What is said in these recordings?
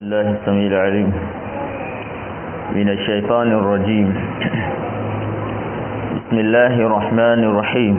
الله السميع العليم من الشيطان الرجيم بسم الله الرحمن الرحيم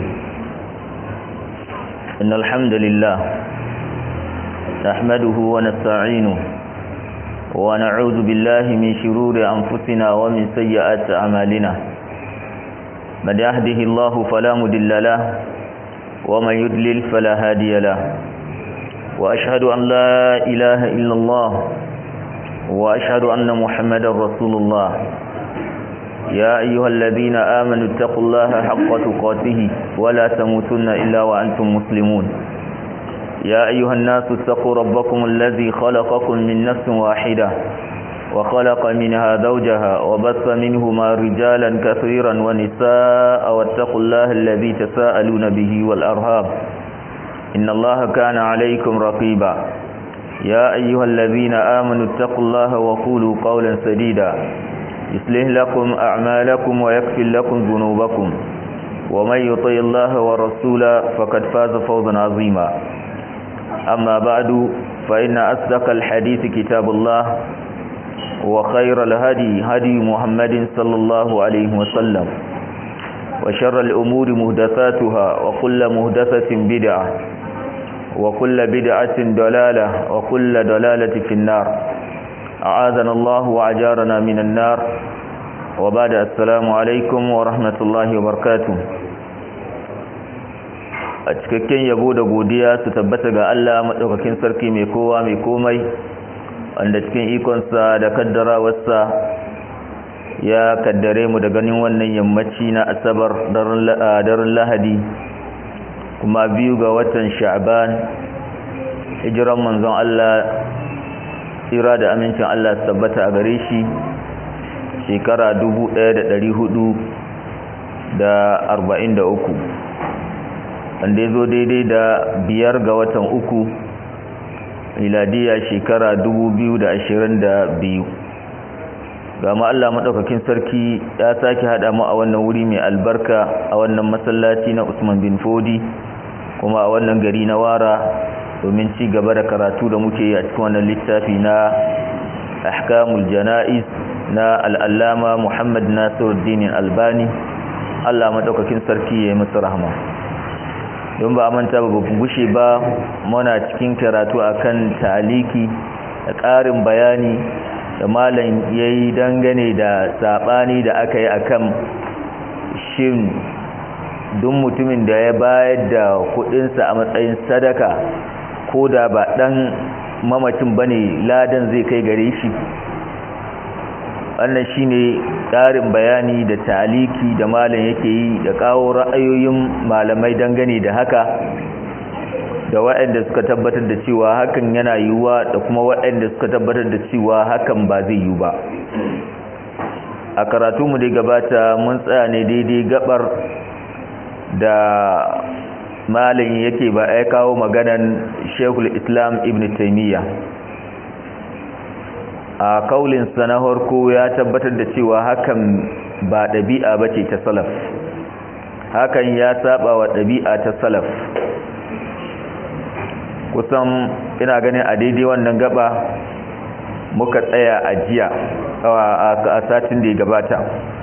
إن الحمد لله نحمده ونستعينه ونعوذ بالله من شرور أنفسنا ومن سيئات أعمالنا من يهده الله فلا مضل له ومن يضلل فلا هادي له وأشهد أن لا إله إلا الله وأشهد أن محمدا رسول الله يا أيها الذين آمنوا اتقوا الله حق تقاته ولا تموتن إلا وأنتم مسلمون يا أيها الناس اتقوا ربكم الذي خلقكم من نفس واحدة وخلق منها زوجها وبث منهما رجالا كثيرا ونساء واتقوا الله الذي تساءلون به والأرهاب إن الله كان عليكم رقيبا يا أيها الذين آمنوا اتقوا الله وقولوا قولا سديدا يصلح لكم أعمالكم ويكفر لكم ذنوبكم ومن يطع الله ورسوله فقد فاز فوزا عظيما أما بعد فإن أصدق الحديث كتاب الله وخير الهدي هدي محمد صلى الله عليه وسلم وشر الأمور مهدثاتها وكل مهدثة بدعة وكل بدعة دلالة وكل دلالة في النار أعاذنا الله وأجارنا من النار وبعد السلام عليكم ورحمة الله وبركاته a cikakken yabo da godiya su tabbata ga Allah maɗaukakin sarki mai kowa mai komai wanda cikin ikonsa da kaddarawarsa ya kaddare mu da ganin wannan yammaci na asabar daren lahadi kuma biyu ga watan sha'ban hijiran manzon Allah tsira da amincin Allah su tabbata a gare shi shekara 1443 wanda ya zo daidai da biyar ga watan uku miladiya shekara 2022 ga ma Allah maɗaukakin sarki ya sake haɗa mu a wannan wuri mai albarka a wannan masallaci na Usman bin Fodi kuma a wannan gari na Wara domin ci gaba da karatu da muke yi a cikin wannan littafi na Ahkamul Jana'iz na al'allama Muhammad Nasiruddin Albani Allah maɗaukakin sarki ya yi masa rahama don ba a manta ba gushe ba muna cikin karatu akan taliki da ƙarin bayani da malam ya yi dangane da saɓani da aka yi akan shin duk mutumin da ya bayar da kudinsa a matsayin sadaka ko da ba ɗan mamacin ba ne ladan zai kai gare shi wannan shi ne ƙarin bayani da taliki da malam yake yi da kawo ra'ayoyin malamai dangane da haka da waɗanda suka tabbatar da cewa hakan yana yiwuwa da kuma waɗanda suka tabbatar da cewa hakan ba zai yiwu ba a karatu mu dai gabata mun tsaya ne daidai gabar da malin yake ba ya kawo maganan shekul islam ibn taimiyya a kaulinsa na harko ya tabbatar da cewa hakan ba ɗabi'a ba ce ta salaf hakan ya saba wa ɗabi'a ta salaf kusan ina ganin a daidai wannan gaba muka tsaya a jiya a satin da ya gabata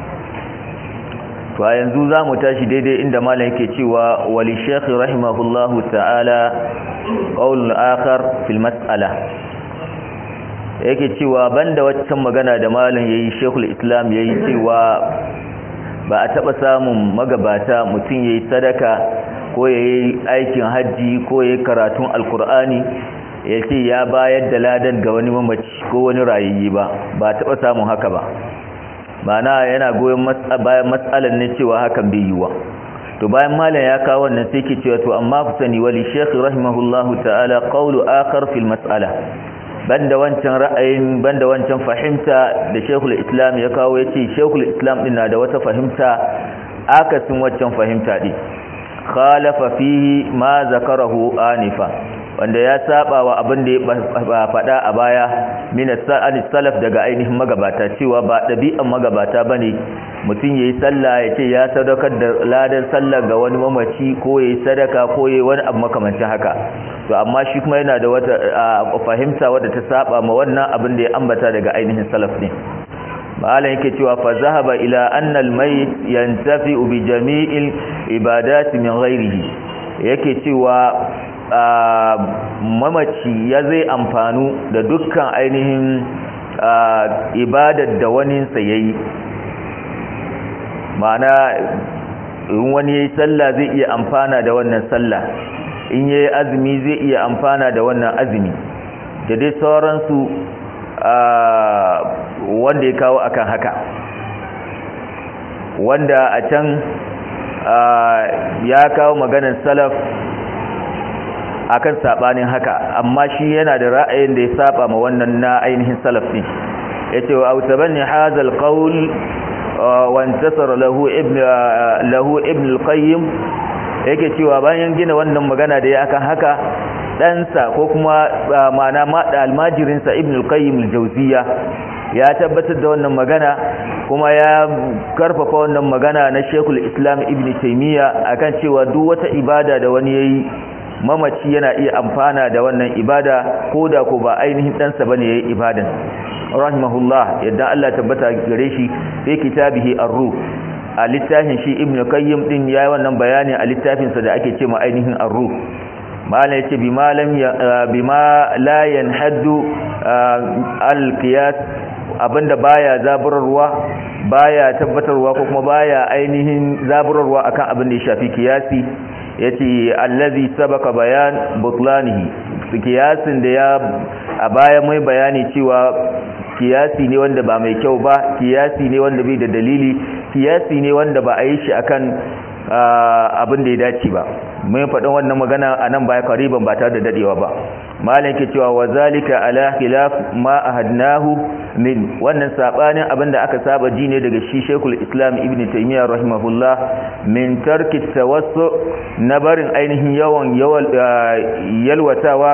to a yanzu za mu tashi daidai inda malam yake cewa wali shekhi rahimahullahu ta'ala ƙaunin akar fil mas'ala yake cewa banda waccan magana da malam ya yi shekul islam ya yi cewa ba a taɓa samun magabata mutum ya yi sadaka ko ya yi aikin hajji ko ya yi karatun alkur'ani ya ce ya bayar da ladan ga wani mamaci ko wani rayayye ba ba taɓa samun haka ba mana yana goyon bayan matsalar ne cewa hakan bai yiwa to bayan malam ya kawo wannan sai ke cewa to amma ku sani wali shekh rahimahullahu ta'ala qawlu akhar fil mas'ala banda wancan ra'ayin banda wancan fahimta da shekul islam ya kawo yace shekul islam din na da wata fahimta akasin waccan fahimta din khalafa fihi ma zakarahu anifa wanda ya saba wa abin da ya faɗa a baya min salaf daga ainihin magabata cewa ba ɗabi'an magabata bane mutum yayi sallah ya ce ya sadaukar da ladan sallah ga wani mamaci ko yayi sadaka ko yayi wani abu makamancin haka to amma shi kuma yana da wata fahimta wadda ta saba ma wannan abin da ya ambata daga ainihin salaf ne malam yake cewa fa zahaba ila anna al-mayt yantafi bi jami'il ibadati min ghairihi yake cewa mamaci ya zai amfanu da dukkan ainihin ibadar da waninsa ya yi ma'ana in wani ya yi sallah zai iya amfana da wannan sallah in ya yi azumi zai iya amfana da wannan azumi da dai sauransu wanda ya kawo akan haka wanda a can ya kawo maganar salaf akan sabanin haka amma shi yana da ra'ayin da ya saba ma wannan na ainihin salaf din yace wa autabanni hadha alqawl wa intasara lahu ibn lahu ibn alqayyim yake cewa bayan gina wannan magana da ya akan haka ɗansa ko kuma ma'ana maɗa almajirinsa ibn alqayyim aljawziya ya tabbatar da wannan magana kuma ya karfafa wannan magana na shekul islam ibn taymiya akan cewa duk wata ibada da wani yayi mamaci yana iya amfana da wannan ibada ko da ko ba ainihin ɗansa ba ne ya yi ibadan rahimahullah yadda Allah tabbata gare shi fi kitabihi ar-ruh a littafin shi ibnu qayyim din yayi wannan bayani a littafinsa da ake cewa ainihin ar-ruh malam yace bi malam bima la yanhaddu al-qiyas abinda baya zaburarwa baya tabbatarwa ko kuma baya ainihin zaburarwa akan abin da ya shafi kiyasi yace allazi sabaka bayan butlanihi kiyasin da ya a baya mai bayani cewa kiyasi ne wanda ba mai kyau ba kiyasi ne wanda bai da dalili kiyasi ne wanda ba a yi shi akan abin da ya dace ba mun faɗin wannan magana a nan baya kariban ba tare da dadewa ba malam yake cewa wa zalika ala khilaf ma ahadnahu min wannan sabanin abinda aka saba ji ne daga shi Sheikhul Islam Ibn Taymiyyah rahimahullah min tarki tawassu na barin ainihin yawan yalwatawa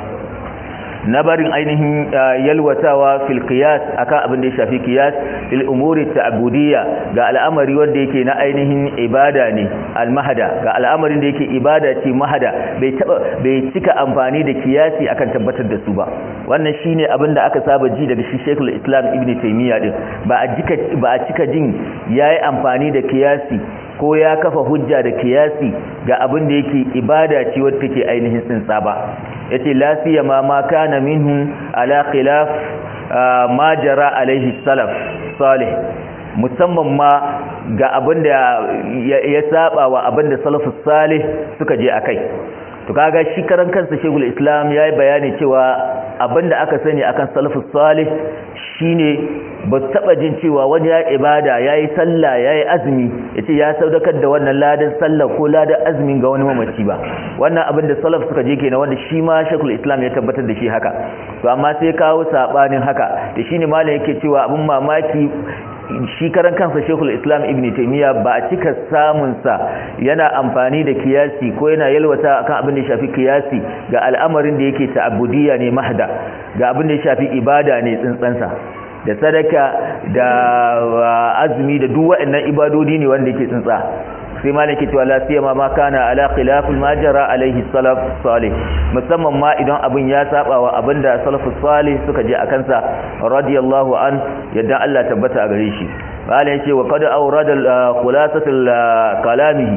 na barin ainihin yalwatawa fil qiyas akan abin da ya shafi qiyas fil umuri ta'budiyya ga al'amari wanda yake na ainihin ibada ne al-mahada ga al'amarin da yake ibada ce mahada bai taba bai cika amfani da kiyasi akan tabbatar da su ba wannan shine abin da aka saba ji daga shi Sheikhul Islam Ibn Taymiyyah din ba a jika ba a cika jin yayi amfani da kiyasi ko ya kafa hujja da kiyasi ga abin da yake ibada ce wadda take ainihin tsintsa ba yace la siyama ma kana minhu ala khilaf ma jara alaihi salaf salih musamman ma ga abin da ya saba wa abin da salafus salih suka je akai to kaga shi karan kansa shegul islam yayi bayani cewa abin da aka sani akan salafus salih shine ba su taba jin cewa wani ya ibada ya yi sallah ya yi azumi ya ce ya saudakar da wannan ladan sallah ko ladan azumin ga wani mamaci ba wannan abin da salaf suka je kenan wanda shi ma shekul islam ya tabbatar da shi haka to amma sai kawo sabanin haka da shine malam yake cewa abin mamaki shi karan kansa shekul islam ibn taimiyya ba a cika samunsa yana amfani da kiyasi ko yana yalwata akan abin da ya shafi kiyasi ga al'amarin da yake ta'abudiyya ne mahda ga abin da ya shafi ibada ne tsintsansa da sadaka da azumi da duk waɗannan ibadodi ne wanda yake tsintsa sai malaki cewa la siyama ma kana ala khilafil majara alaihi salaf salih musamman ma idan abin ya saba wa abinda salafus salih suka je akan sa radiyallahu an yadda Allah tabbata a gare shi malai yace wa qad awrada khulasatul kalamihi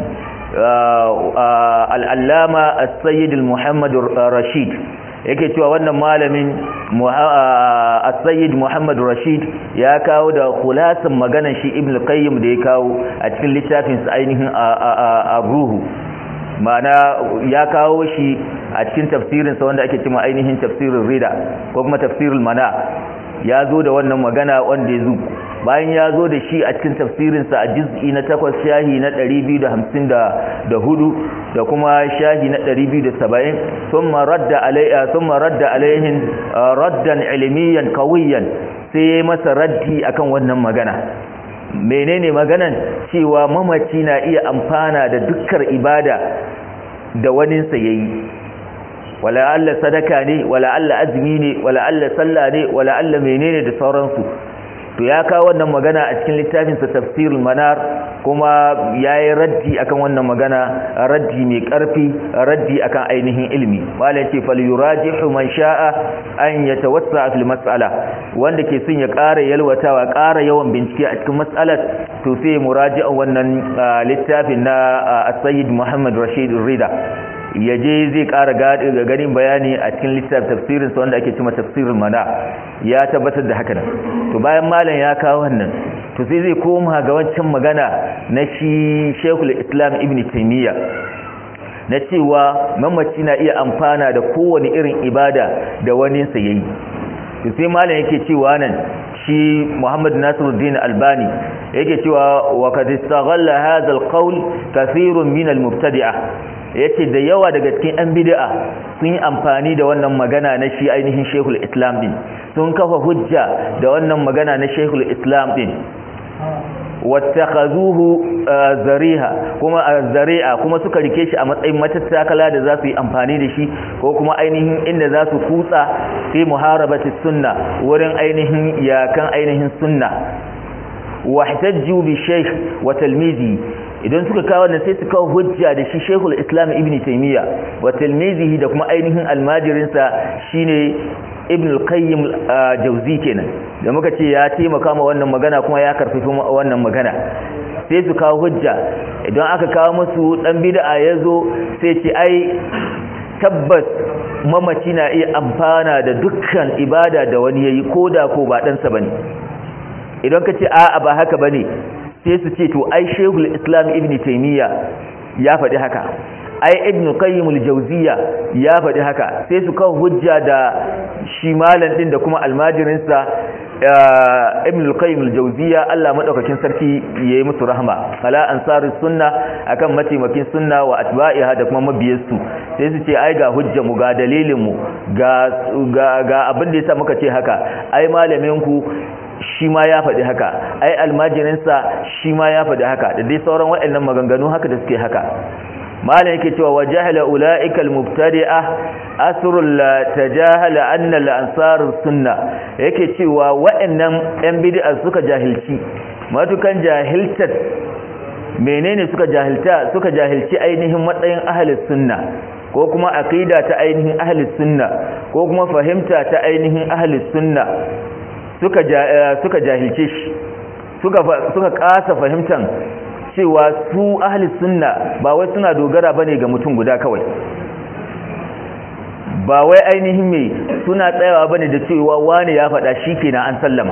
al-allama as-sayyid al-muhammad rashid yake cewa wannan malamin as-sayyid Muhammad Rashid ya kawo da khulasan maganar shi Ibn Qayyim da ya kawo a cikin littafin sa ainihin ar-ruhu ma'ana ya kawo shi a cikin tafsirin sa wanda ake cewa ainihin tafsirul rida ko kuma tafsirul mana ya zo da wannan magana wanda ya zo bayan ya zo da shi a cikin tafsirinsa a juz'i na takwas shahi na 254 da kuma shahi na 270 thumma radda alayha thumma radda alayhin raddan ilmiyan qawiyan sai masa raddi akan wannan magana menene maganan cewa mamaci na iya amfana da dukkan ibada da waninsa yayi wala Allah sadaka ne wala Allah azumi ne wala Allah sallah ne wala Allah menene da sauransu to ya kawo wannan magana a cikin littafinsa tafsirul manar kuma ya yi raddi akan wannan magana raddi mai ƙarfi raddi akan ainihin ilmi wala ce falyurajihu man sha'a an yatawassa fil mas'ala wanda ke son ya ƙara yalwatawa ƙara yawan bincike a cikin mas'alar to sai muraji'a wannan littafin na as-sayyid Muhammad Rashid Rida ya je zai ƙara ganin bayani a cikin littafin tafsirinsa wanda ake cima tafsirin mana ya tabbatar da haka nan to bayan malam ya kawo wannan to sai zai koma ga wancan magana na shi shekul islam ibn taimiyya na cewa mamaci na iya amfana da kowane irin ibada da wani sa yayi to sai malam yake cewa nan shi Muhammad Nasiruddin Albani yake cewa wa qad istaghalla hadha alqawl kathirun min almubtadi'ah yace da yawa daga cikin ɗan bid'a sun yi amfani da wannan magana na shi ainihin Sheikhul Islam din sun kafa hujja da wannan magana na Sheikhul Islam din wattakhazuhu zariha kuma zari'a kuma suka rike shi a matsayin matattakala da za su yi amfani da shi ko kuma ainihin inda za su kutsa fi muharabati sunna wurin ainihin yakan ainihin sunna wahtajju bi shaykh wa talmizi idan suka kawo wannan sai su kawo hujja da shi Sheikhul Islam Ibn Taymiyyah wa talmizihi da kuma ainihin almajirinsa shine Ibn al-Qayyim Jawzi kenan da muka ce ya taimaka ma wannan magana kuma ya karfafa wannan magana sai su kawo hujja idan aka kawo musu dan bid'a yazo sai ce ai tabbas mamaci na iya amfana da dukkan ibada da wani yayi koda ko ba dan sa bane idan ka ce a'a ba haka bane sai su ce to ai shehul islam ibn taymiya ya faɗi haka ai ibn qayyim al-jawziya ya faɗi haka sai su kawo hujja da shi malam din da kuma almajirinsa ibn al-qayyim al-jawziya Allah madaukakin sarki yayi musu rahma ala ansari sunna akan mataimakin sunna wa atba'iha da kuma mabiyarsu sai su ce ai ga hujja mu ga dalilin mu ga ga abin da yasa muka ce haka ai malamin ku shi ma ya faɗi haka ai almajirinsa shi ma ya faɗi haka da dai sauran waɗannan maganganu haka da suke haka malam yake cewa wajahala ulaika almubtadi'a asrul tajahala anna al-ansar sunna yake cewa waɗannan ɗan bid'a suka jahilci matukan jahiltat menene suka jahilta suka jahilci ainihin matsayin ahlus sunna ko kuma aqida ta ainihin ahlus sunna ko kuma fahimta ta ainihin ahlus sunna suka suka jahilce shi suka suka kasa fahimtan cewa su ahli sunna ba wai suna dogara bane ga mutum guda kawai ba wai ainihin mai suna tsayawa bane da cewa wani ya faɗa shikenan an sallama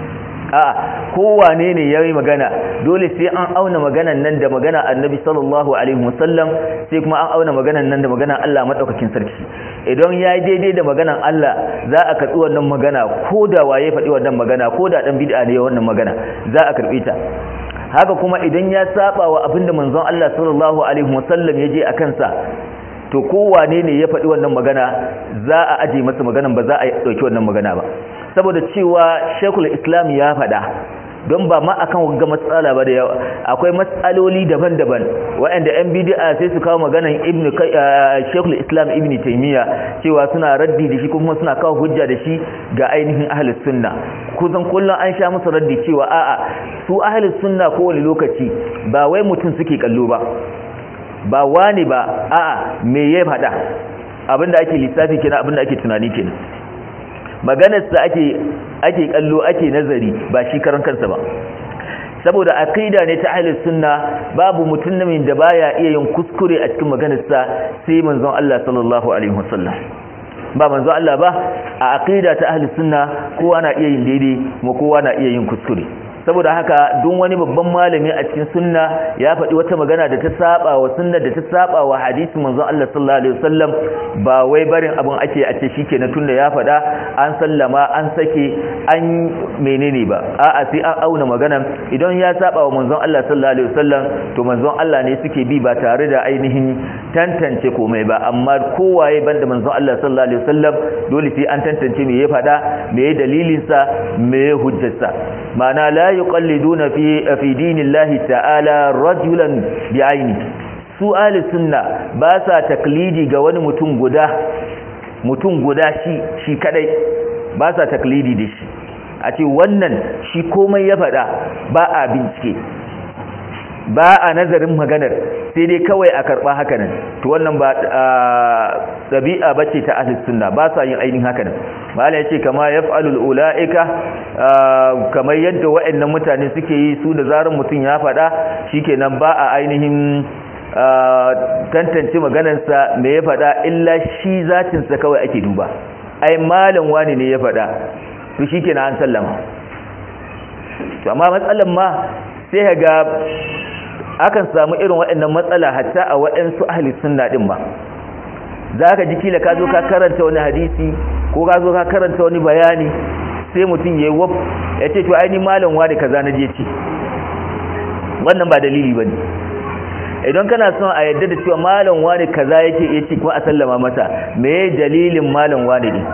a kowane ne yayi magana dole sai an auna maganan nan da magana annabi sallallahu alaihi wasallam sai kuma an auna maganan nan da maganan Allah madaukakin sarki idan yayi daidai da maganan Allah za a karbi wannan magana ko da waye faɗi wannan magana ko da dan bid'a ne wannan magana za a karbi ta haka kuma idan ya saba wa abinda manzon Allah sallallahu alaihi wasallam ya je a kansa to kowane ne ya faɗi wannan magana za a aje masa maganan ba za a ɗauki wannan magana ba saboda cewa shekul islam ya faɗa don ba ma akan ga matsala ba da yawa akwai matsaloli daban-daban waɗanda yan bid'a sai su kawo maganan ibnu shekul islam ibnu taymiya cewa suna raddi da shi kuma suna kawo hujja da shi ga ainihin ahlus sunna kusan kullum an sha musu raddi cewa a'a su ahlus sunna kowane lokaci ba wai mutum suke kallo ba ba wani ba a'a me ya faɗa abinda ake lissafi kenan abinda ake tunani kenan maganarsa ake ake kallo ake nazari ba shi karan kansa ba saboda aqida ne ta ahlus sunna babu mutumin da baya iya yin kuskure a cikin maganarsa sai manzon Allah sallallahu alaihi wasallam ba manzon Allah ba a aqida ta ahlus sunna kowa na iya yin daidai kuma kowa na iya yin kuskure saboda haka duk wani babban malami a cikin sunna ya faɗi wata magana da ta saba wa sunna da ta saba wa hadisi manzon Allah sallallahu alaihi wasallam ba wai barin abun ake a ce shikenan tunda ya faɗa an sallama an sake an menene ba a'a sai an auna magana idan ya saba wa manzon Allah sallallahu alaihi wasallam to manzon Allah ne suke bi ba tare da ainihin tantance komai ba amma kowaye banda manzon Allah sallallahu alaihi wasallam dole sai an tantance me ya faɗa me ya dalilin sa me ya hujjarsa ma'ana la yuqalliduna fi fi dinillahi ta'ala rajulan bi'aini su ahli sunna ba sa taklidi ga wani mutum guda mutum guda shi shi kadai ba sa taklidi da shi a ce wannan shi komai ya faɗa ba a bincike ba a nazarin maganar sai dai kawai a karɓa hakanan to wannan ba ɗabi'a ba ce ta ahlus sunna ba sa yin ainihin hakanan mala ya ce kama ya fa'alul ula'ika kamar yadda wa'annan mutane suke yi su da zarar mutum ya faɗa shikenan ba a ainihin tantance maganarsa me ya faɗa illa shi zatinsa kawai ake duba ai malam wani ne ya faɗa to shikenan an sallama to amma matsalan ma sai ga akan samu irin waɗannan matsala hatta a waɗansu ahli sunna din ba za ka ji kila ka zo ka karanta wani hadisi ko ka zo ka karanta wani bayani sai mutum ya yi wab ya ce to aini malam wani kaza na je ce wannan ba dalili ba ne idan kana son a yadda da cewa malam wani kaza yake ya ce kuma a sallama masa me dalilin malam wani ne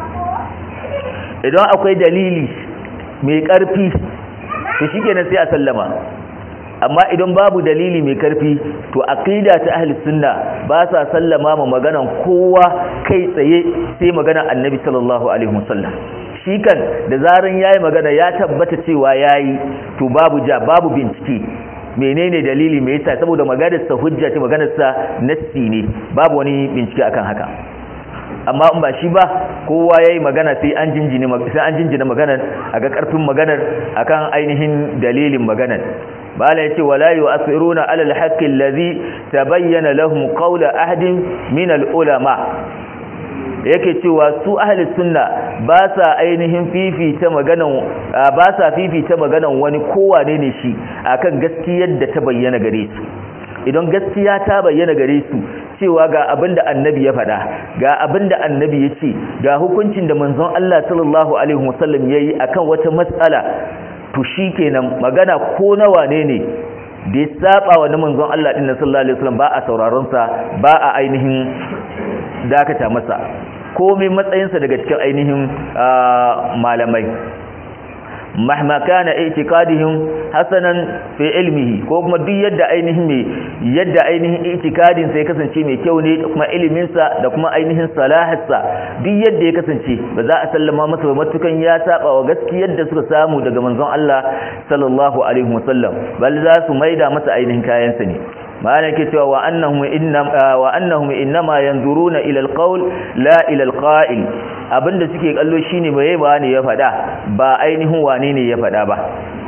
idan akwai dalili mai ƙarfi to shikenan sai a sallama amma idan babu dalili mai karfi to aqida ta ahli sunna ba sa sallama ma maganan kowa kai tsaye sai maganan annabi sallallahu alaihi wasallam shi kan da zaran yayi magana ya tabbata cewa yayi to babu ja babu bincike menene dalili me yasa saboda maganar sa hujja ce maganar sa nassi ne babu wani bincike akan haka amma in ba shi ba kowa yayi magana sai an jinjina sai an jinjina maganar aga karfin maganar akan ainihin dalilin maganar bala yace wala yu'athiruna ala al-haqqi alladhi tabayyana lahum qawla ahadin min al-ulama yake cewa su ahli sunna ba sa ainihin fifita maganan ba sa fifita maganan wani kowane ne shi akan gaskiyar da ta bayyana gare su idan gaskiya ta bayyana gare su cewa ga abinda annabi ya faɗa ga abinda annabi ya ce ga hukuncin da manzon Allah sallallahu alaihi wasallam yayi akan wata matsala to shikenan magana ko na wane ne da ya saba wa manzon Allah din sallallahu alaihi wasallam ba a sauraron sa ba a ainihin dakata masa komai matsayinsa daga cikin ainihin malamai mahma kana i'tiqadihim hasanan fi ilmihi ko kuma duk yadda ainihin me yadda ainihin i'tiqadin sa ya kasance mai kyau ne da kuma ilimin sa da kuma ainihin salahatsa duk yadda ya kasance ba za a sallama masa ba matukan ya saba wa gaskiyar da suka samu daga manzon Allah sallallahu alaihi wasallam bal za su maida masa ainihin kayan sa ne ma'ana ke cewa wa annahum inna wa annahum innama yanzuruna ila alqawl la ila alqa'il abinda suke kallo shine bai ba ne ya fada ba ainihin wane ne ya fada ba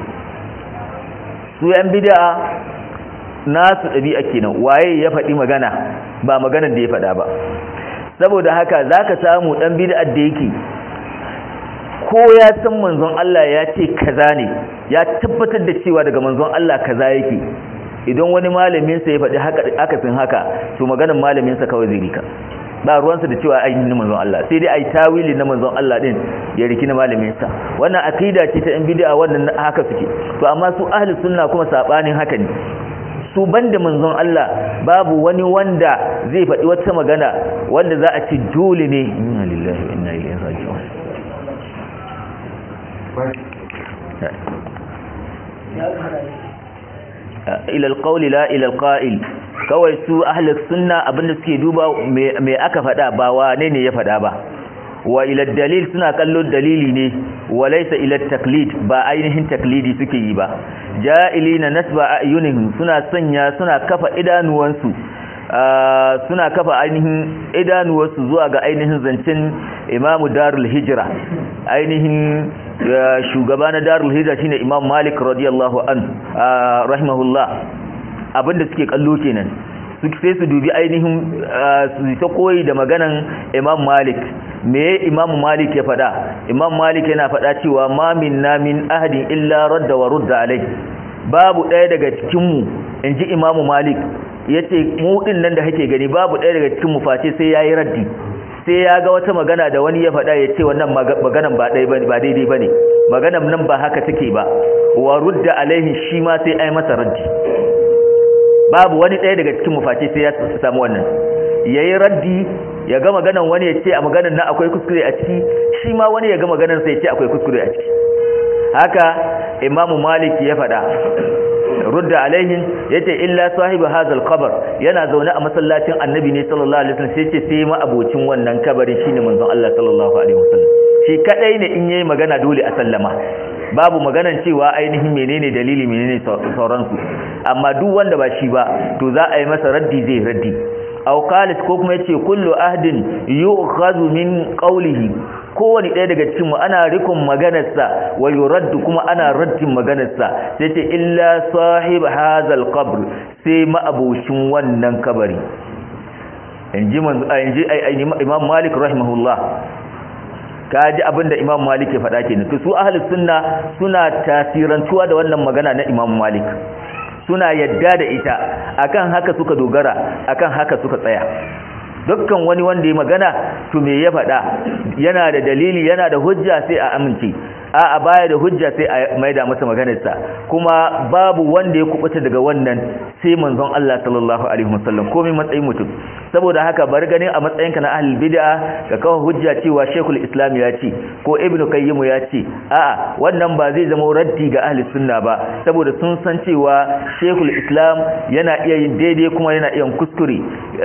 su yan bid'a nasu dabi'a kenan waye ya fadi magana ba maganar da ya fada ba saboda haka zaka samu dan bid'ar da yake ko ya san manzon Allah ya ce kaza ne ya tabbatar da cewa daga manzon Allah kaza yake idan wani malaminsa ya faɗi akasin haka to maganin malaminsa kawai zai rika ba ruwansa da cewa ainihin manzon Allah sai dai ai tawili na manzon Allah din ya riki na malaminsa wannan akida ce ta yan bid'a wannan haka suke to amma su ahli sunna kuma sabanin haka ne su banda manzon Allah babu wani wanda zai faɗi wata magana wanda za a ci dole ne inna lillahi wa inna ilaihi raji'un ila alqawli la ila alqa'il kawai su ahlus sunna abinda suke duba me aka fada ba wane ne ya fada ba wa ila dalil suna kallo dalili ne wa laysa ila taklid ba ainihin taklidi suke yi ba ja'ilina nasba ayunihim suna sanya suna kafa idanuwansu suna kafa ainihin idanuwarsu zuwa ga ainihin zancen imamu darul hijira ainihin shugaba na darul hijira shine imam malik radiyallahu an rahimahullah abinda suke kallo kenan sai su dubi ainihin su ta koyi da maganan imam malik me imam malik ya fada imam malik yana fada cewa ma minna min ahadin illa radda wa rudda alai babu ɗaya daga cikinmu in ji imamu malik ya ce mu ɗin nan da kake gani babu ɗaya daga cikinmu face sai ya yi raddi sai ya ga wata magana da wani ya faɗa ya ce wannan maganan ba daidai ba ne maganan nan ba haka take ba wa rudda alaihi shi ma sai ai masa raddi babu wani ɗaya daga cikinmu face sai ya samu wannan ya yi raddi ya ga maganan wani ya ce a maganan nan akwai kuskure a ciki shi ma wani ya ga maganan sai ya ce akwai kuskure a ciki haka imamu malik ya faɗa rudda alaihin yace illa sahibu hazal qabr yana zaune a masallacin annabi ne sallallahu alaihi wasallam sai ce sai ma abocin wannan kabarin shine manzon Allah sallallahu alaihi wasallam shi kadai ne in yayi magana dole a sallama babu maganan cewa ainihin menene dalili menene sauransu amma duk wanda ba shi ba to za a yi masa raddi zai raddi aw qalis ko kuma yace kullu ahdin yu'khadhu min qawlihi kowani ɗaya daga cikin mu ana rikon maganarsa wa yuraddu kuma ana raddin maganarsa sai ce illa sahib hazal qabr sai ma'abushin wannan kabari inji inji imam malik rahimahullah kaji abinda imam malik ya faɗa kenan to su ahlus sunna suna tasirantuwa da wannan magana na imam malik suna yadda da ita akan haka suka dogara akan haka suka tsaya dukkan wani wanda ya magana to me ya faɗa yana da dalili yana da hujja sai a amince a a baya da hujja sai a maida masa maganarsa kuma babu wanda ya kubuta daga wannan sai manzon Allah sallallahu alaihi wasallam komai matsayin mutum saboda haka bar ganin a matsayinka na ahlul bid'a ka kawo hujja cewa Sheikhul Islam ya ce ko Ibn Qayyim ya ce a'a wannan ba zai zama raddi ga ahlus sunna ba saboda sun san cewa Sheikhul Islam yana iya yin daidai kuma yana iya yin kuskure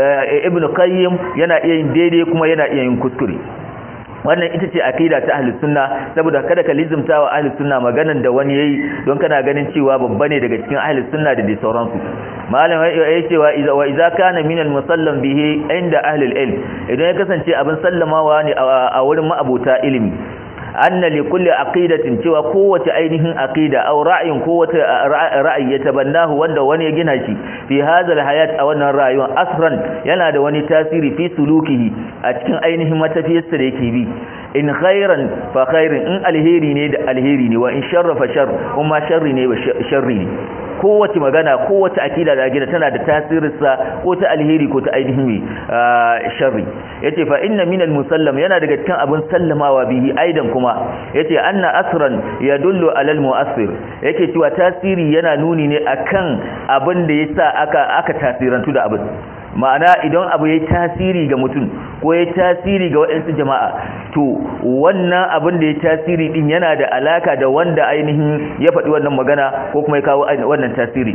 Ibn Qayyim yana iya yin daidai kuma yana iya yin kuskure wannan ita ce akida ta ahlus sunna saboda kada ka lizumta wa ahlus sunna maganan da wani yayi don kana ganin cewa babba ne daga cikin ahlus sunna da dai sauransu malam ya ce wa idza wa idza kana min al musallam bihi inda ahli al ilm idan ya kasance abin sallamawa ne a wurin ma'abuta ilimi anna li kulli aqidatin cewa kowace ainihin aqida aw ra'yin kowace ra'ayi ya tabannahu wanda wani ya gina shi fi hadha hayat a wannan rayuwar asran yana da wani tasiri fi sulukihi a cikin ainihin matafiyarsa da yake bi in khairan fa khairin in alheri ne da alheri ne wa in sharra fa shar kuma sharri ne ba sharri ne kowace magana kowace akida da gida tana da tasirinsa ko ta alheri ko ta ainihin sharri yace fa inna min al-musallam yana daga cikin abin sallamawa bihi aidan kuma yace anna asran yadullu ala al-mu'assir yake cewa tasiri yana nuni ne akan abin da yasa aka aka tasirantu da abin ma'ana idan abu ya tasiri ga mutum ko ya tasiri ga waɗansu jama'a to wannan abin da ya tasiri din yana da alaka da wanda ainihin ya faɗi wannan magana ko kuma ya kawo wannan tasiri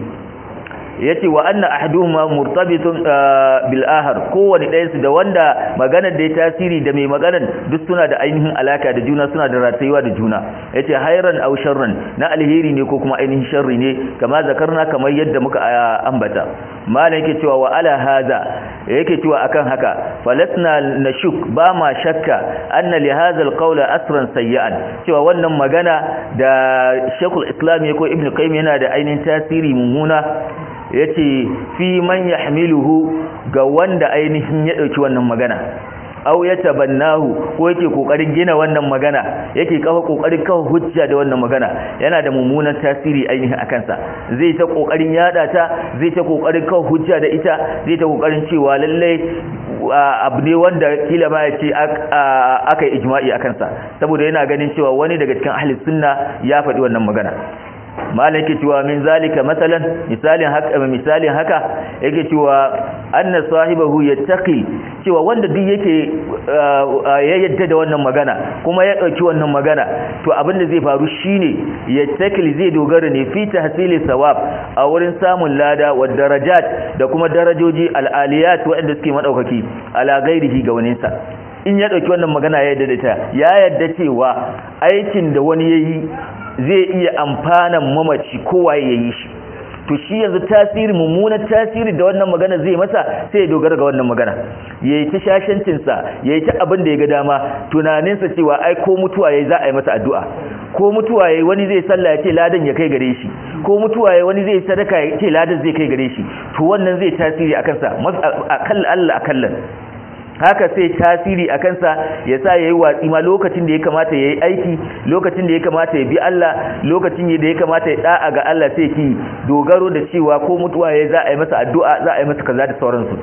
yace wa anna ahaduhuma murtabitun bil ahar kowani ɗayan su da wanda maganar da ya tasiri da mai maganar duk suna da ainihin alaka da juna suna da ratayuwa da juna yace hayran aw sharran na alheri ne ko kuma ainihin sharri ne kama zakarna kamar yadda muka ambata malam yake cewa wa ala hadha yake cewa akan haka falasna nashuk ba ma shakka anna li hadha alqawla asran sayyan cewa wannan magana da Sheikhul Islam ko Ibn Qayyim yana da ainihin tasiri mummuna yace fi man yahmiluhu ga wanda ainihin ya dauki wannan magana aw ya tabannahu ko yake kokarin gina wannan magana yake kafa kokarin kafa hujja da wannan magana yana da mummunan tasiri ainihin akan sa zai ta kokarin yada ta zai ta kokarin kafa hujja da ita zai ta kokarin cewa lalle abu ne wanda kila ma ya ce aka yi ijma'i akan sa saboda yana ganin cewa wani daga cikin ahli sunna ya faɗi wannan magana malam yake cewa min zalika masalan misalin haka misalin haka yake cewa anna sahibahu yattaqi cewa wanda duk yake ya yadda da wannan magana kuma ya dauki wannan magana to abin da zai faru shine yattaqi zai dogara ne fi tahsili sawab a wurin samun lada wa darajat da kuma darajoji al-aliyat waɗanda suke madaukaki ala ghairihi ga waninsa in ya dauki wannan magana ya yadda da ta ya yadda cewa aikin da wani yayi zai iya amfanan mamaci kowa ya yi shi to shi yanzu tasiri mummunan tasiri da wannan magana zai masa sai ya dogara ga wannan magana ya yi ta shashancinsa ya yi ta abin da ya ga dama tunaninsa cewa ai ko mutuwa ya za a yi masa addu'a ko mutuwa ya wani zai sallah ya ce ladan ya kai gare shi ko mutuwa ya wani zai sadaka ya ce ladan zai kai gare shi to wannan zai tasiri a kansa akalla Allah akallan haka sai tasiri a kansa ya sa ya yi watsi ma lokacin da ya kamata ya yi aiki lokacin da ya kamata ya bi Allah lokacin da ya kamata ya da'a ga Allah sai ki dogaro da cewa ko mutuwa ya za a yi masa addu'a za a yi masa kaza da sauransu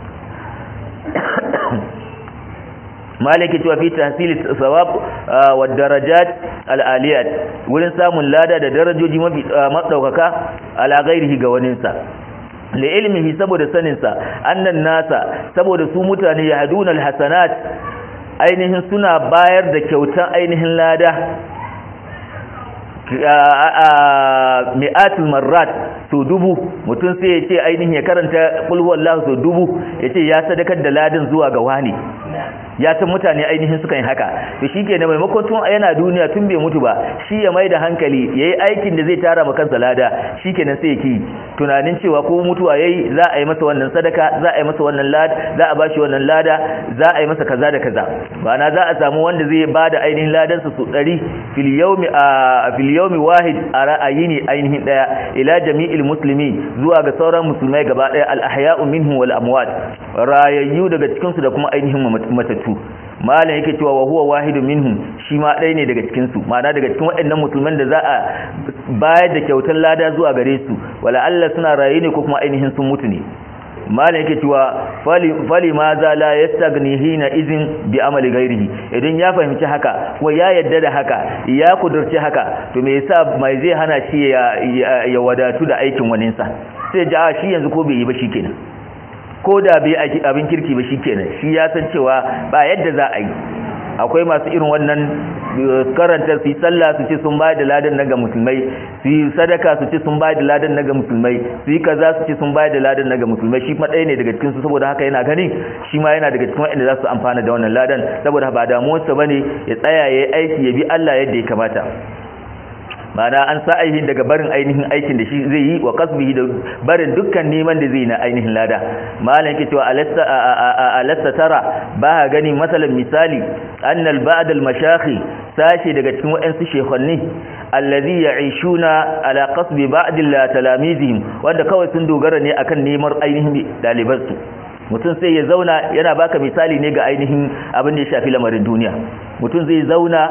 malaki cewa fi tahsili sawab wa darajat al-aliyat wurin samun lada da darajoji mafi madaukaka ala ghairihi ga waninsa li ilmihi saboda saninsa annan nasa saboda su mutane ya haduna alhasanat ainihin suna bayar da kyautan ainihin lada mi'atul marrat so dubu mutum sai ya ce ainihin ya karanta kulhuwallahu so dubu ya ce ya sadakar da ladin zuwa ga wani ya san mutane ainihin suka yi haka to shi ke maimakon tun yana duniya tun bai mutu ba shi ya mai da hankali ya yi aikin da zai tara ma kansa lada shi kenan sai ya ki tunanin cewa ko mutuwa ya yi za a yi masa wannan sadaka za a yi masa wannan lada za a bashi wannan lada za a yi masa kaza da kaza na za a samu wanda zai ba da ainihin ladansa su ɗari fil yawmi wahid a ra'ayi ne ainihin ɗaya ila jami'il musulmi zuwa ga sauran musulmai gaba ɗaya al-ahya'u minhum wal amwat rayayyu daga cikinsu da kuma ainihin matattu malam yake cewa wa huwa wahidun minhum shi ma ɗaya ne daga cikin su ma'ana daga cikin waɗannan musulman da za a bayar da kyautar lada zuwa gare su wala Allah suna raye ne ko kuma ainihin sun mutu ne malam yake cewa fali ma za la yastagni hina izin bi amali ghairihi idan ya fahimci haka kuma ya yadda da haka ya kudurci haka to me yasa mai zai hana shi ya wadatu da aikin waninsa sai ja shi yanzu ko bai yi ba shikenan ko da bai abin kirki ba shikenan shi ya san cewa ba yadda za a yi akwai masu irin wannan karanta su yi sallah su ce sun bayar da ladan na ga musulmai su yi sadaka su ce sun bayar da ladan na ga musulmai su yi kaza su ce sun bayar da ladan na ga musulmai shi ɗaya ne daga cikin su saboda haka yana ganin shi ma yana daga cikin waɗanda za su amfana da wannan ladan saboda ba damuwarsa bane ya tsaya ya yi aiki ya bi Allah yadda ya kamata mana an sa ainihin daga barin ainihin aikin da shi zai yi wa kasbihi da barin dukkan neman da zai na ainihin lada malam yake cewa alasta tara ba gani masalan misali annal ba'd al mashayikh sashi daga cikin waɗansu shekhanni allazi ya'ishuna ala qasbi ba'd al talamizihim wanda kawai sun dogara ne akan neman ainihin dalibansu mutum sai ya zauna yana baka misali ne ga ainihin abin da ya shafi lamarin duniya mutum zai zauna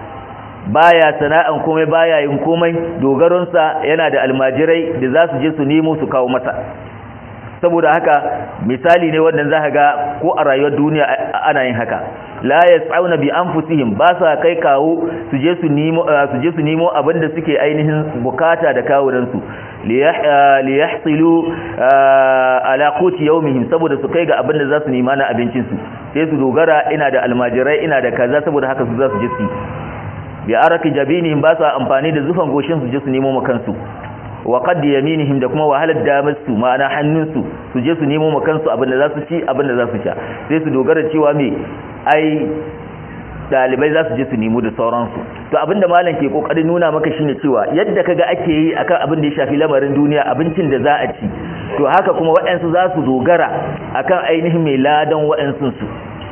baya sana'an komai baya yin komai dogaronsa yana da almajirai da za su je su nemo su kawo masa saboda haka misali ne wannan za ga ko a rayuwar duniya ana yin haka la yas'auna bi anfusihim ba sa kai kawo su je su nemo su je su nemo abinda suke ainihin bukata da kawunan su li yahsilu ala quti yawmihim saboda su kai ga abinda za su nema na abincin su sai su dogara ina da almajirai ina da kaza saboda haka su za su je su bi araki jabinihim ba sa amfani da zufan goshin su je su nemo makansu wa qad yaminihim da kuma wahalar damar su ma'ana hannunsu su je su nemo makansu abinda za su ci abinda za su sha sai su dogara cewa me ai dalibai za su je su nemo da sauransu to abinda malam ke kokarin nuna maka shine cewa yadda kaga ake yi akan abin da ya shafi lamarin duniya abincin da za a ci to haka kuma waɗansu za su dogara akan ainihin mai ladan waɗansu su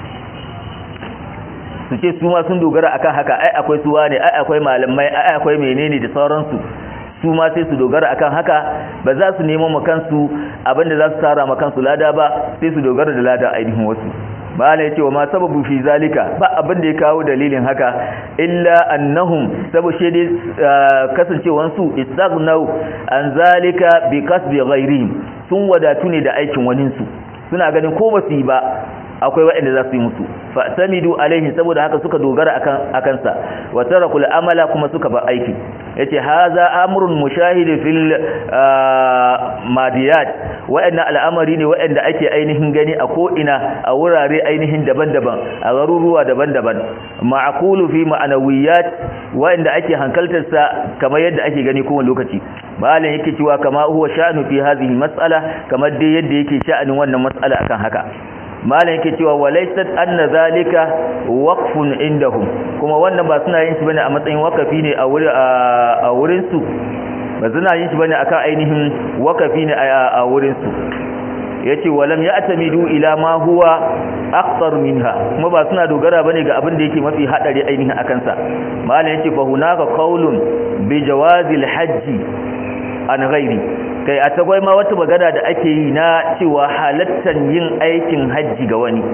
su ce su ma sun dogara akan haka ai akwai suwa ne ai akwai malamai ai akwai menene da sauransu su ma sai su dogara akan haka ba za su nemo makansu abinda za su tara makansu lada ba sai su dogara da lada ainihin wasu bala yace wa ma sababu fi zalika ba abin da ya kawo dalilin haka illa annahum sabu shede kasancewan su istaghnaw an zalika bi kasbi ghairihim sun wadatu ne da aikin waninsu suna ganin ko ba su yi ba akwai waɗanda za su yi musu fa samidu alaihi saboda haka suka dogara akan akansa wa tarakul amala kuma suka ba aiki yace haza amrun mushahid fil madiyat waɗannan al'amari ne waɗanda ake ainihin gani a ko ina a wurare ainihin daban-daban a garuruwa daban-daban ma'qulu fi ma'anawiyat waɗanda ake hankaltar sa kamar yadda ake gani kowane lokaci malam yake cewa kama huwa sha'nu fi hadhihi mas'ala kamar dai yadda yake sha'anin wannan mas'ala akan haka malam yake cewa walaysat anna zalika waqfun indahum kuma wannan ba suna yin shi bane a matsayin wakafi ne a wurin a wurin su ba suna yin shi bane akan ainihin wakafi ne a wurin su yace walam ya'tamidu ila ma huwa aqtar minha kuma ba suna dogara bane ga abin da yake mafi hadari ainihin akan sa malam yace fa hunaka qaulun bi jawazil hajji an ghairi kai a tagwai ma wata magana da ake yi na cewa halattan yin aikin hajji ga wani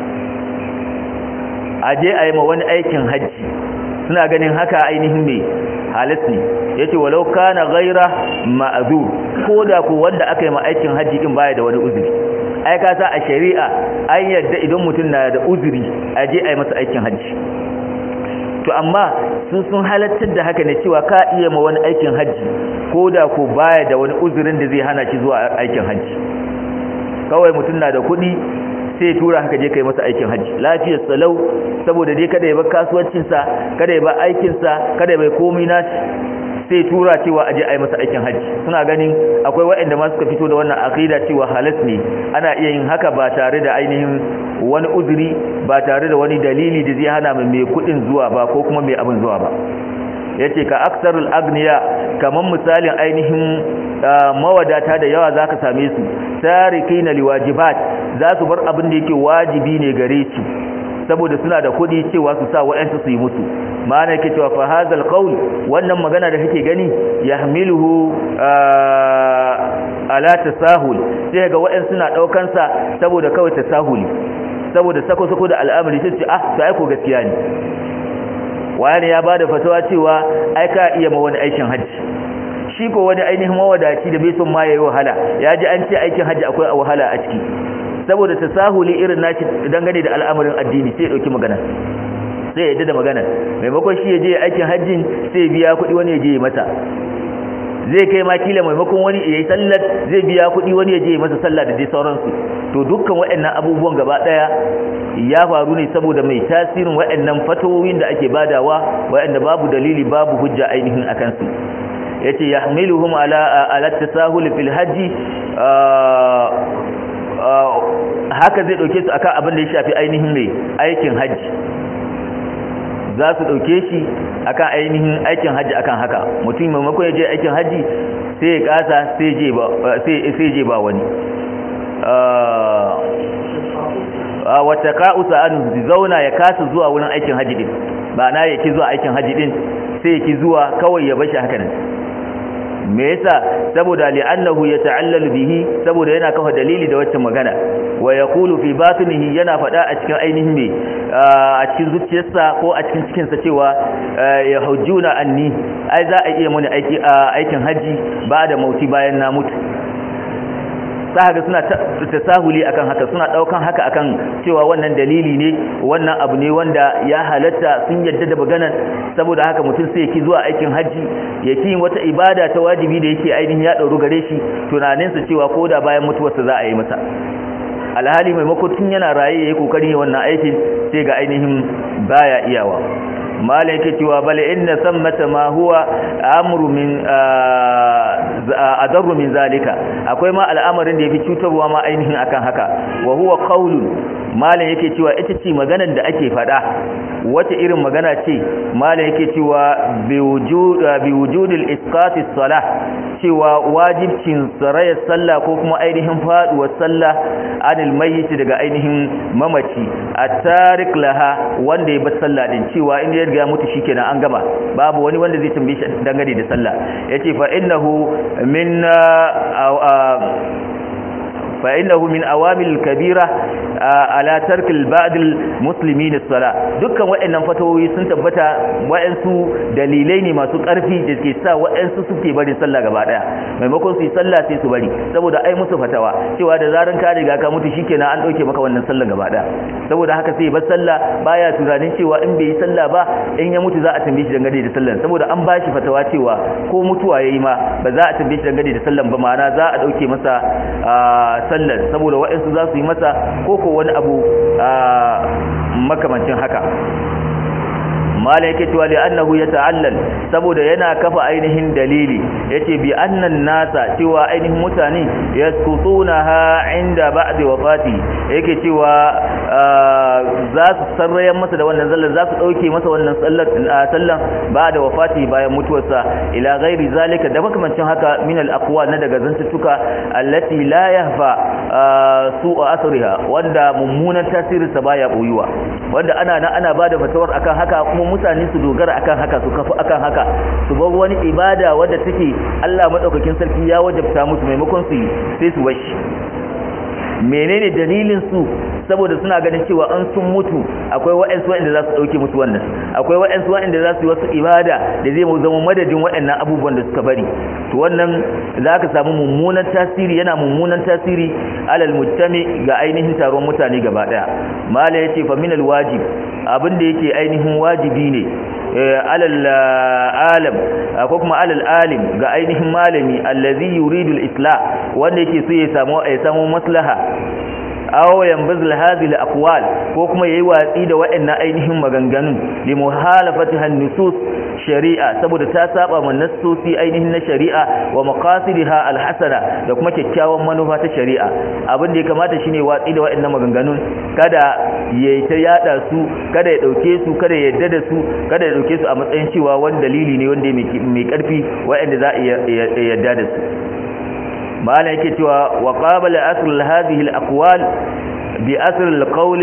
a je a yi ma wani aikin hajji suna ganin haka ainihin mai halat ne ya ce walau kana gaira ma'azur ko da ku wanda aka yi ma aikin hajji din baya da wani uzuri ai ka sa a shari'a an yadda idan mutum na da uzuri a je a yi masa aikin hajji to amma sun sun halattar da haka ne cewa ka iya ma wani aikin hajji ko da ko baya da wani uzurin da zai hana shi zuwa aikin hajji kawai mutum na da kuɗi sai tura haka je kai masa aikin hajji lafiyar salau saboda dai kada ya bar kasuwancinsa kada ya bar aikinsa kada ya bar komai nashi sai tura cewa aje a yi masa aikin hajji suna ganin akwai waɗanda ma suka fito da wannan aqida cewa halas ne ana iya yin haka ba tare da ainihin wani uzuri ba tare da wani dalili da zai hana mai kuɗin zuwa ba ko kuma mai abin zuwa ba yace ka aksarul agniya kaman misalin ainihin mawadata da yawa zaka same su tarikina liwajibat za su bar abin da yake wajibi ne gare su saboda suna da kuɗi cewa su sa wa'ansu su yi musu ma'ana yake cewa fa hazal qaul wannan magana da kake gani yahmiluhu ala tasahul sai ga wa'ansu suna daukan sa saboda kawai tasahuli saboda sako sako da al'amari sai ce ah to ai ko gaskiya ne wani ya bada fatawa cewa ai ka iya ma wani aikin hajji shi ko wani ainihin mawadaci da bai son ma yayi wahala ya ji an ce aikin hajji akwai wahala a ciki saboda tasahuli irin nashi dangane da al'amarin addini sai ya dauki magana sai ya yadda da magana maimakon shi ya je aikin hajjin sai ya biya kuɗi wani ya je mata zai kai ma kila maimakon wani ya yi sallar zai biya kuɗi wani ya je masa sallah da dai sauransu to dukkan waɗannan abubuwan gaba ɗaya ya faru ne saboda mai tasirin waɗannan fatawoyin da ake badawa waɗanda babu dalili babu hujja ainihin a kansu yace yahmiluhum ala ala tasahul fil haji haka zai dauke su akan abin da ya shafi ainihin mai aikin haji za su dauke shi akan ainihin aikin haji akan haka mutum maimakon ya je aikin haji sai ya kasa sai je ba sai je ba wani wata ka'usa an zauna ya kasa zuwa wurin aikin haji din ba na yake zuwa aikin haji din sai yake zuwa kawai ya bashi haka nan me yasa saboda li'annahu yata'allalu bihi saboda yana kafa dalili da wacce magana wa yaqulu fi batinihi yana fada a cikin ainihin me a cikin zuciyarsa ko a cikin cikin sa cewa ya hujjuna anni ai za a iya muni aiki aikin haji ba da mauti bayan na mutu sahaga suna tasahuli akan haka suna daukan haka akan cewa wannan dalili ne wannan abu ne wanda ya halatta sun yadda da maganar saboda haka mutum sai yake zuwa aikin haji yake yin wata ibada ta wajibi da yake ainihin ya dauru gare shi tunaninsa cewa ko da bayan mutuwarsa za a yi masa alhali maimakon tun yana raye yayi kokarin wannan aikin sai ga ainihin baya iyawa malam yake cewa bal inna sammata ma huwa amru min adarru min zalika akwai ma al'amarin da yafi cutarwa ma ainihin akan haka wa huwa qaulun malam yake cewa ita ce maganar da ake fada wace irin magana ce malam yake cewa bi wujud bi wujudil isqati salah cewa wajibcin sarayar sallah ko kuma ainihin faduwar sallah anil mayyit daga ainihin mamaci at-tarik laha wanda ya bar sallah din cewa in ya riga mutu shikenan an gama babu wani wanda zai tambaye shi dangane da sallah yace fa innahu min fa innahu min awamil kabira ala tarkil ba'dil muslimin as-sala dukkan waɗannan fatawoyi sun tabbata waɗansu dalilai ne masu ƙarfi da ke sa waɗansu suke barin sallah gaba daya maimakon su yi sallah sai su bari saboda ai musu fatawa cewa da zaran ka riga ka mutu shikenan an dauke maka wannan sallah gaba daya saboda haka sai bar sallah baya tunanin cewa in bai yi sallah ba in ya mutu za a tambaye shi dangane da sallah saboda an ba shi fatawa cewa ko mutuwa yayi ma ba za a tambaye shi dangane da sallah ba ma'ana za a dauke masa sallar saboda waɗansu za su yi masa ko ko wani abu makamancin haka mala yake cewa li'annahu yata'allal saboda yana kafa ainihin dalili yace bi annan nasa cewa ainihin mutane yaskutunaha inda ba'di wafati yake cewa za su sarrayan masa da wannan zallar za su dauke masa wannan sallar sallan ba'da wafati bayan mutuwarsa ila ghairi zalika da makamancin haka min al-aqwal na daga zantuttuka allati la yahfa su'u asriha wanda mummunan tasirinsa baya boyuwa wanda ana nan ana bada fatawar akan haka kuma mutane su dogara akan haka su kafu akan haka su bar wani ibada wadda take Allah madaukakin sarki ya wajabta musu maimakon su sai su bashi menene dalilin su saboda suna ganin cewa an sun mutu akwai wa'ansu wa'anda za su dauke musu wannan akwai wa'ansu wa'anda za su yi wasu ibada da zai zama madadin wa'annan abubuwan da suka bari to wannan za ka samu mummunan tasiri yana mummunan tasiri alal mujtami ga ainihin taron mutane gaba daya mala yace fa min wajib abin da yake ainihin wajibi ne alal alam ko kuma alal alim ga ainihin malami allazi yuridu al-islah wanda yake so ya samu ya samu maslaha aw yanbazil hadhihi al-aqwal ko kuma yayi watsi da waɗannan ainihin maganganun li muhalafatiha an-nusus shari'a saboda ta saba ma nassosi ainihin na shari'a wa maqasidiha alhasana da kuma kyakkyawan manufa ta shari'a abin da ya kamata shine watsi da waɗannan maganganun kada ya ta yada su kada ya dauke su kada ya yadda da su kada ya dauke su a matsayin cewa wani dalili ne wanda mai karfi waɗanda za a yadda da su ma'ana yake cewa wa qabala asl hadhihi al-aqwal bi asl al-qawl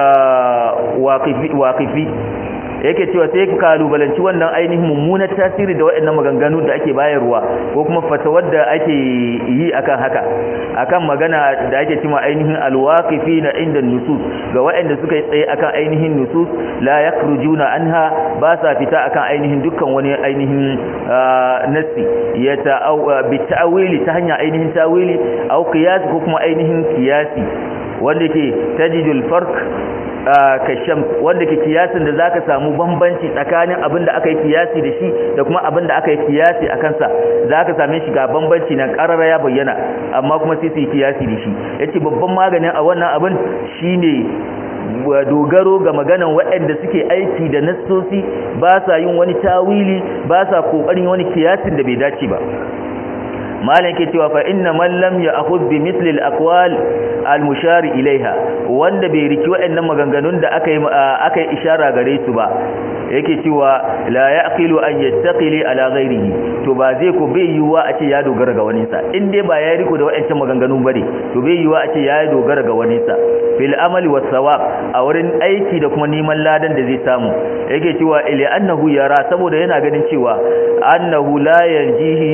al-waqifi yake cewa sai ka kalubalanci wannan ainihin mummunar tasiri da waɗannan maganganu da ake bayarwa ko kuma fatawar da ake yi akan haka akan magana da ake cewa ainihin alwaqifi na inda nusus ga waɗanda suka yi tsaye akan ainihin nusus la yakhrujuna anha ba sa fita akan ainihin dukkan wani ainihin nassi ya bi ta'wili ta hanya ainihin tawili au qiyas ko kuma ainihin qiyasi wanda ke tajidul farq kasham wanda ke kiyasin da zaka samu bambanci tsakanin abin da aka yi kiyasi da shi da kuma abin da aka yi kiyasi a kansa zaka same shi ga bambanci nan karara ya bayyana amma kuma sai su yi kiyasi da shi yace babban maganin a wannan abin shine dogaro ga maganan waɗanda suke aiki da nassosi ba sa yin wani tawili ba sa kokarin wani kiyasin da bai dace ba malam ke cewa fa inna man lam ya'khudh bi mithli al-aqwal al-mushar ilaiha wanda bai riki waɗannan maganganun da aka yi aka yi ishara gare su ba yake cewa la yaqilu an yattaqili ala ghairihi to ba zai ko bai yiwa a ce ya dogara ga wani sa in dai ba ya riko da waɗancan maganganun bane to bai yiwa a ce ya dogara ga wani sa fil amali was sawab a wurin aiki da kuma neman ladan da zai samu yake cewa ila annahu yara saboda yana ganin cewa annahu la yarjihi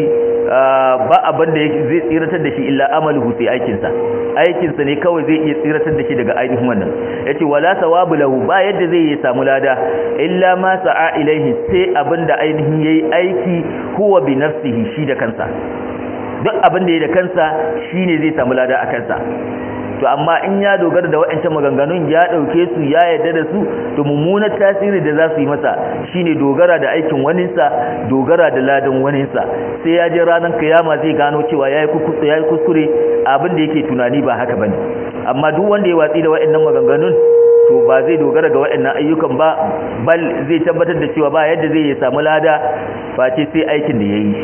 ba abin da zai tsiratar da shi illa amaluhu sai aikinsa aikinsa ne kawai zai iya tsiratar da shi daga ainihin wannan yace wala sawabu lahu ba yadda zai yi samu lada illa ma sa'a ilaihi sai abin da ainihin yayi aiki huwa bi nafsihi shi da kansa duk abin da yayi da kansa shine zai samu lada a kansa to amma in ya dogara da waɗancan maganganun ya ɗauke su ya yarda da su to mummunar tasiri da za su yi masa shine dogara da aikin waninsa dogara da ladan waninsa sai ya je ranar kiyama zai gano cewa ya yi kuskure abin da yake tunani ba haka bane amma duk wanda ya watsi da waɗannan maganganun to ba zai dogara ga waɗannan ayyukan ba bal zai tabbatar da cewa ba yadda zai samu lada face sai aikin da ya yi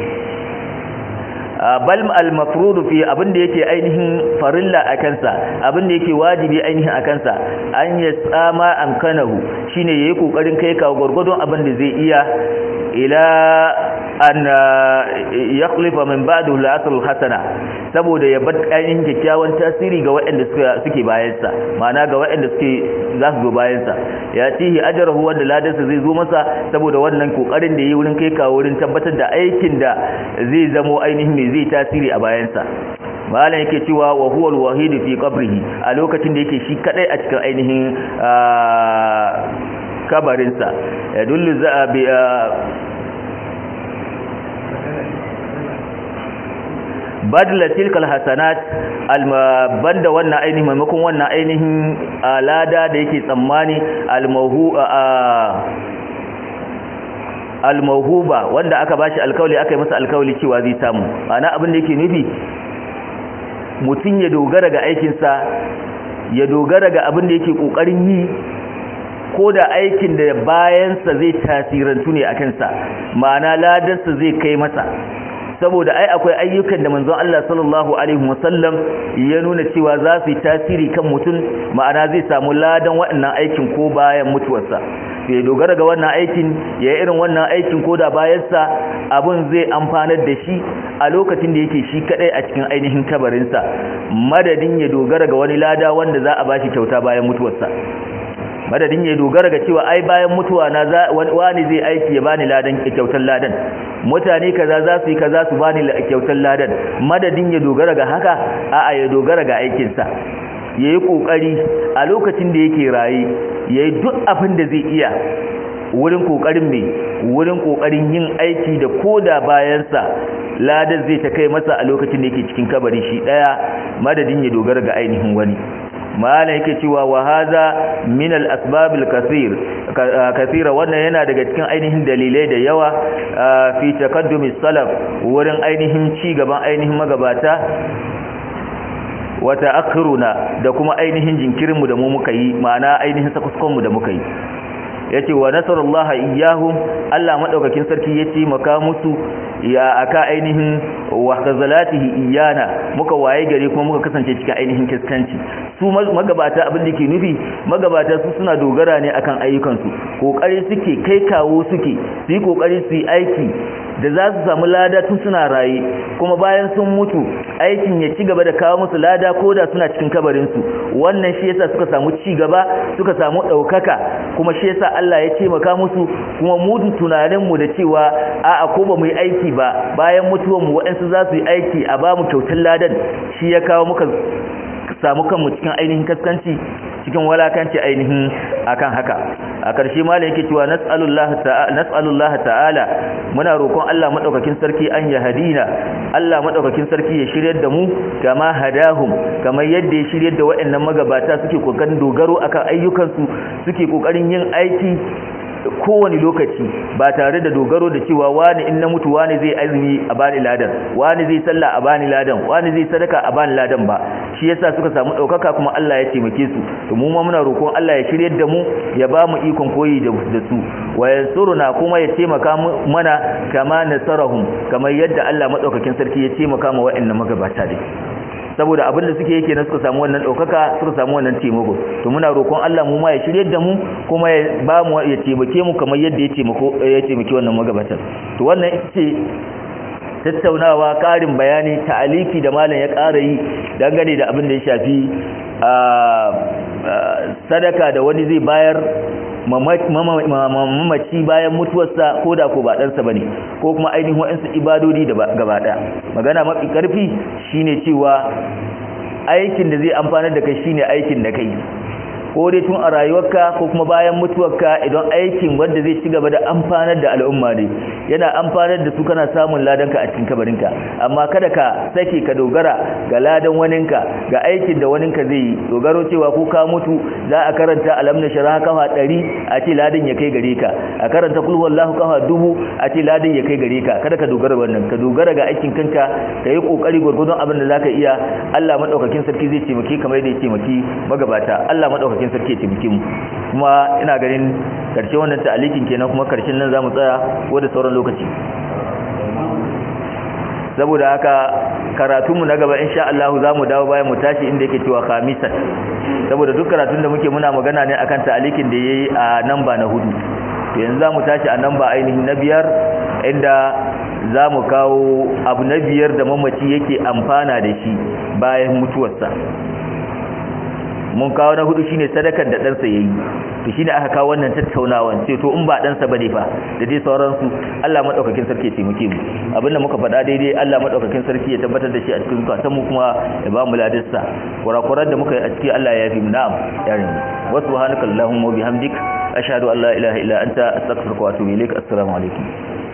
bal al-mafrudu fi abinda yake ainihin farilla a kansa abinda yake wajibi ainihin a kansa an ya tsama amkanahu shine yayi kokarin kai ka gurgurdon abinda zai iya ila an yakhlifa min ba'dahu al-asl hasana saboda ya bar ainihin kyakkyawan tasiri ga waɗanda suke bayansa ma'ana ga waɗanda suke za su zo bayansa ya tihi ajrahu wanda ladarsa zai zo masa saboda wannan kokarin da yayi wurin kai ka wurin tabbatar da aikin da zai zamo ainihin mai zai tasiri a bayansa malam yake cewa wa huwa al-wahid fi qabrihi a lokacin da yake shi kadai a cikin ainihin kabarinsa ya dullu za bi badla tilkal hasanat banda wannan ainihin maimakon wannan ainihin alada da yake tsammani almahu almahuba wanda aka bashi alkawli aka yi masa alkawli cewa zai samu ana abin da yake nufi mutum ya dogara ga aikinsa ya dogara ga abin da yake kokarin yi ko da aikin da bayansa zai tasirantu ne a kansa ma'ana ladarsa zai kai masa saboda ai akwai ayyukan da manzon Allah sallallahu alaihi wasallam ya nuna cewa za su yi tasiri kan mutum ma'ana zai samu ladan waɗannan aikin ko bayan mutuwarsa ya dogara ga wannan aikin ya yi irin wannan aikin ko da bayansa abin zai amfanar da shi a lokacin da yake shi kadai a cikin ainihin kabarinsa madadin ya dogara ga wani lada wanda za a bashi kyauta bayan mutuwarsa madadin ya dogara ga cewa ai bayan mutuwa na wani zai aiki ya bani ladan kyautar ladan mutane kaza za su yi kaza su bani kyautar ladan madadin ya dogara ga haka a'a ya dogara ga aikinsa ya yi ƙoƙari a lokacin da yake raye ya yi duk abin da zai iya wurin ƙoƙarin mai wurin ƙoƙarin yin aiki da koda bayansa ladar zai ta kai masa a lokacin da yake cikin kabari shi ɗaya madadin ya dogara ga ainihin wani malam yake cewa wa haza min al asbab al kathir kathira wannan yana daga cikin ainihin dalilai da yawa fi taqaddumi salaf wurin ainihin ci gaban ainihin magabata wa ta'akhiruna da kuma ainihin jinkirin mu da mu muka yi ma'ana ainihin sakuskon mu da muka yi yace wa nasarallaha iyyahum Allah madaukakin sarki ya taimaka musu ya aka ainihin wa khazalatihi iyana muka waye gare kuma muka kasance cikin ainihin kiskanci su magabata abin da ke nufi magabata su suna dogara ne akan ayyukansu kokari suke kai kawo suke su yi kokari su yi aiki da za su samu lada tun suna raye kuma bayan sun mutu aikin ya ci gaba da kawo musu lada ko da suna cikin kabarinsu wannan shi yasa suka samu ci gaba suka samu ɗaukaka kuma shi yasa Allah ya taimaka musu kuma mu tunaninmu da cewa a'a ko ba mu yi aiki ba bayan mutuwanmu waɗansu za su yi aiki a ba mu kyautar ladan shi ya kawo muka samu kanmu cikin ainihin kaskanci cikin walakanci ainihin akan haka a ƙarshe malam yake cewa nas'alullaha ta'ala muna roƙon Allah madaukakin sarki an ya hadina Allah madaukakin sarki ya shiryar da mu kama hadahum kamar yadda ya shiryar da waɗannan magabata suke kokarin dogaro akan ayyukansu suke kokarin yin aiki kowane lokaci ba tare da dogaro da cewa wani in na mutu wani zai azumi a bani ladan wani zai sallah a bani ladan wani zai sadaka a bani ladan ba shi yasa suka samu daukaka kuma Allah ya taimake su to mu ma muna roƙon Allah ya shiryar da mu ya ba mu ikon koyi da su wa yansuruna kuma ya taimaka mana kama nasarahum kamar yadda Allah madaukakin sarki ya taimaka ma wa'annan magabata dai saboda abin da suke yake na suka samu wannan ɗaukaka suka samu wannan taimako to muna roƙon Allah mu ma ya shirye da mu kuma ya ba mu ya taimake mu kamar yadda ya taimako ya taimake wannan magabatan to wannan ita ce tattaunawa ƙarin bayani ta'aliki da malam ya ƙara yi dangane da abin da ya shafi sadaka da wani zai bayar mamaci bayan mutuwarsa ko da ko ba ɗansa ba ne ko kuma ainihin waɗansu ibadodi da gaba ɗaya magana mafi ƙarfi shine cewa aikin da zai amfanar da kai shine aikin da kai ko dai tun a rayuwarka ko kuma bayan mutuwarka idan aikin wanda zai ci gaba da amfanar da al'umma ne yana amfanar da su kana samun ladanka a cikin kabarinka amma kada ka sake ka dogara ga ladan waninka ga aikin da waninka zai yi dogaro cewa ko ka mutu za a karanta alam na shara kafa ɗari a ce ladan ya kai gare ka a karanta kul wallahu kafa dubu a ce ladan ya kai gare ka kada ka dogara wannan ka dogara ga aikin kanka ka yi kokari gwargwadon abin da zaka iya Allah madaukakin sarki zai taimake kamar yadda ya taimaki magabata Allah madaukakin cikin sarki taimake mu kuma ina ganin karshe wannan ta'alikin kenan kuma karshen nan zamu tsaya ko da sauran lokaci saboda haka karatunmu na gaba insha Allah zamu dawo bayan mu tashi inda yake cewa khamisan saboda duk karatun da muke muna magana ne akan ta'alikin da yayi a namba na hudu yanzu zamu tashi a namba ainihin na biyar inda zamu kawo abu na biyar da mamaci yake amfana da shi bayan mutuwarsa mun kawo na hudu shine sadakar da ɗansa yayi to shine aka kawo wannan tattaunawan sai to in ba ɗansa bane fa da dai sauransu Allah madaukakin sarki ya taimake mu abinda muka faɗa daidai Allah madaukakin sarki ya tabbatar da shi a cikin zukatan mu kuma ya ba mu ladarsa kurakuran da muka yi a ciki Allah ya yafi mu na'am yarin wa subhanaka allahumma wa bihamdik ashhadu an la ilaha illa anta astaghfiruka wa atubu ilaik assalamu alaikum